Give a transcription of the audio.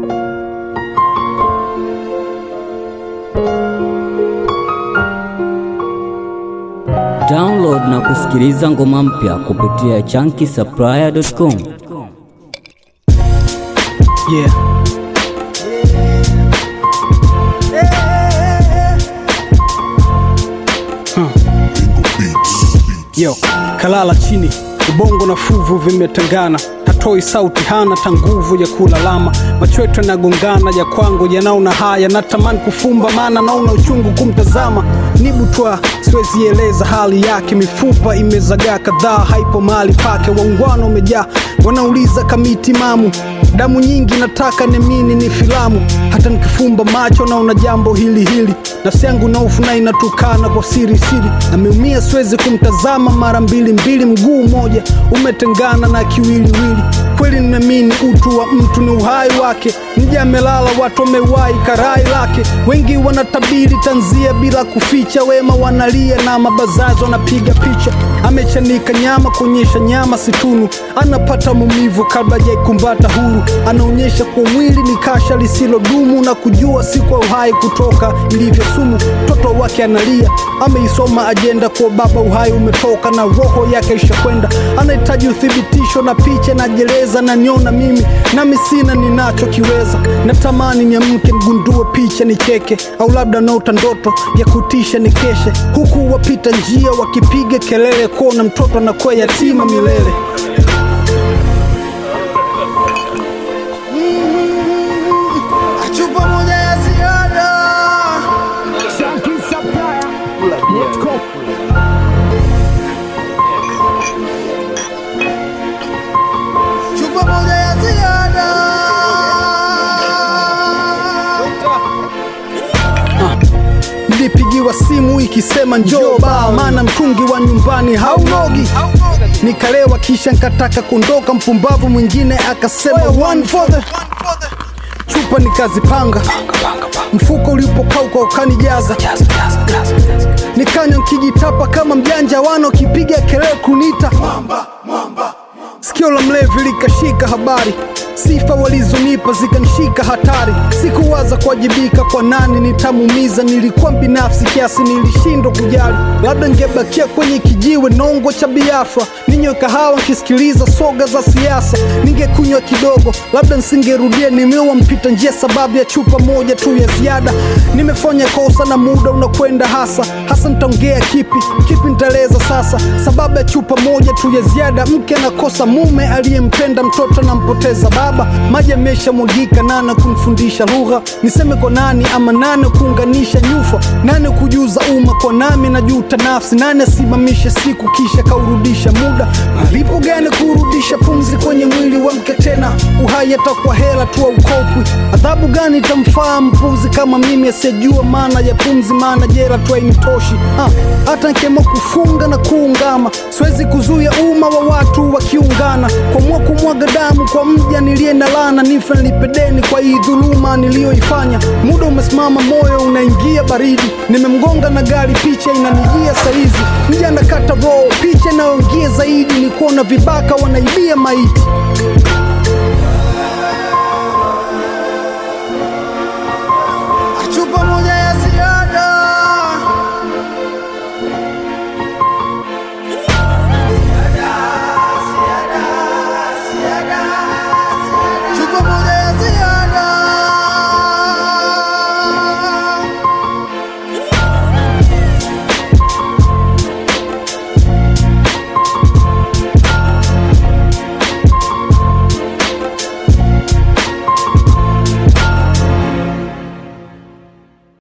Download na kusikiliza ngoma mpya kupitia chunky supplier.com. Yeah. Huh. Yo, kalala chini, ubongo na fuvu vimetengana, hatoi sauti, hana ta nguvu ya kulalama, macho yetu yanagongana, ya kwangu yanaona haya, natamani kufumba, maana naona uchungu kumtazama, nibutwa siwezi eleza hali yake, mifupa imezagaa kadhaa, haipo mahali pake, waungwana umejaa, wanauliza kamiti mamu damu nyingi nataka nemini ni filamu hata nikifumba macho naona jambo hili hili nafsi yangu naufu na inatukana kwa siri siri ameumia siwezi kumtazama mara mbili mbili mguu mmoja umetengana na kiwiliwili kweli nimeamini utu wa mtu ni uhai wake mja amelala watu wamewahi karai lake wengi wanatabiri tanzia bila kuficha wema wanalia na mabazazi wanapiga picha amechanika nyama kuonyesha nyama situnu anapata maumivu kabla jaikumbata huru anaonyesha kwa mwili ni kasha lisilodumu na kujua si kwa uhai kutoka ilivyo sumu mtoto wake analia ameisoma ajenda kwa baba uhai umetoka na roho yake ishakwenda anahitaji uthibitisho na picha najeleza na niona mimi nami sina ninachokiweza natamani niamke mgundue picha nicheke au labda naota ndoto ya kutisha nikeshe huku wapita njia wakipiga kelele kuona mtoto anakuwa yatima milele chupa moja ya ziada chupa moja ya ziada nilipigiwa simu ikisema njoo baa maana mtungi wa nyumbani haunogi nikalewa kisha nkataka kuondoka mpumbavu mwingine akasema one for the chupa nikazipanga mfuko ulipokauka ukanijaza nikanywa nkijitapa kama mjanja wano kipiga kelele kunita sikio la mlevi likashika habari sifa walizonipa zikanishika hatari sikuwaza kuwajibika kwa nani nitamuumiza nilikuwa binafsi kiasi nilishindwa kujali labda ngebakia kwenye kijiwe nongo cha biafra ninywe kahawa nkisikiliza soga za siasa ningekunywa kidogo labda nsingerudia nimewa mpita njia sababu ya chupa moja tu ya ziada nimefanya kosa na muda unakwenda hasa hasa nitaongea kipi kipi nitaeleza sasa sababu ya chupa moja tu ya ziada mke anakosa mume aliyempenda mtoto anampoteza baba maji yameshamwagika nane kumfundisha lugha niseme kwa nani ama nane kuunganisha nyufa nane kujuza umma kwa nami najuta nafsi nane asimamishe siku kisha kaurudisha muda malipo gani kurudisha pumzi kwenye mwili wa mke tena uhai atakuwa hela tu aukopwi adhabu gani itamfaa mpuzi kama mimi asiyejua maana ya pumzi maana jela tu hainitoshi Ah, hata nkemo kufunga na kuungama siwezi kuzuia umma wa watu wakiungana kwamua kumwaga damu kwa mja niliye na lana nife nilipedeni kwa hii dhuluma niliyoifanya muda umesimama moyo unaingia baridi nimemgonga na gari picha inanijia saizi mja nakata roho picha inayoingia zaidi ni kuona vibaka wanaibia maiti